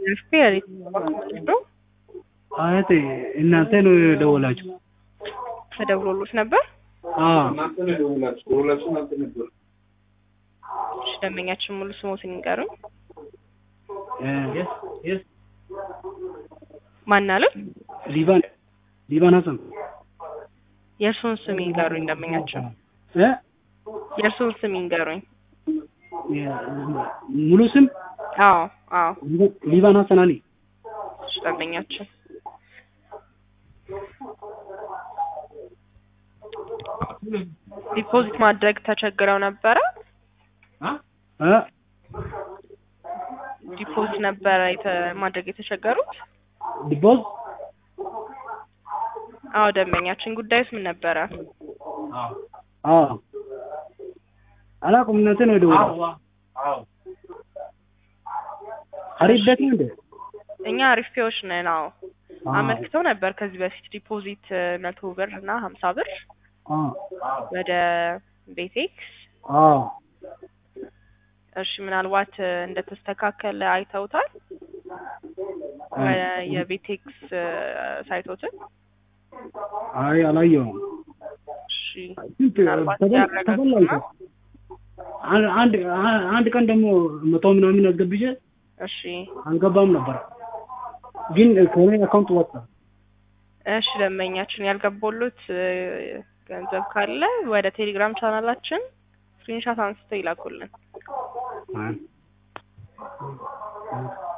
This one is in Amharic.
ስፔር ነው አያቴ እናንተ ነው የደወላችሁ? ተደውሎሎት ነበር። አዎ እሺ ደንበኛችን ሙሉ ስሞትን ይንገሩኝ። እ ማን አለ? ሊባን ሊባን ሀሰን የእርሱን ስም ይንገሩኝ ደንበኛችን። እ የእርሱን ስም ይንገሩኝ። ሙሉ ስም አዎ አዎ ሊባን ሀሰን አሊ። እሺ ደንበኛችን ዲፖዚት ማድረግ ተቸግረው ነበረ። እ ዲፖዚት ነበረ የተ- ማድረግ የተቸገሩት። ዲቦዝ አዎ ደንበኛችን ጉዳዩስ ምን ነበረ? አዎ አላውቅም። እናንተ ነው የደወላችሁ? አሪፍ ቤት ነው እንዴ? እኛ አሪፌዎች ነን። አዎ አመልክተው ነበር ከዚህ በፊት ዲፖዚት መቶ ብር እና ሀምሳ ብር አዎ ወደ ቤቴክስ። አዎ እሺ ምናልባት እንደተስተካከለ አይተውታል ወ- የቤቴክስ ሳይቶትን? አይ አላየሁም። እሺ ስንት ምናልባት ተበል- ያረጋግጡና ተበላኝ። አን- አንድ አንድ ቀን ደግሞ መቶ ምናምን አስገብቼ እሺ አልገባም ነበር፣ ግን ከኔ አካውንት ወጣ። እሺ ደንበኛችን ያልገባሉት ገንዘብ ካለ ወደ ቴሌግራም ቻናላችን ስክሪንሻት አንስተው ይላኩልን። አይ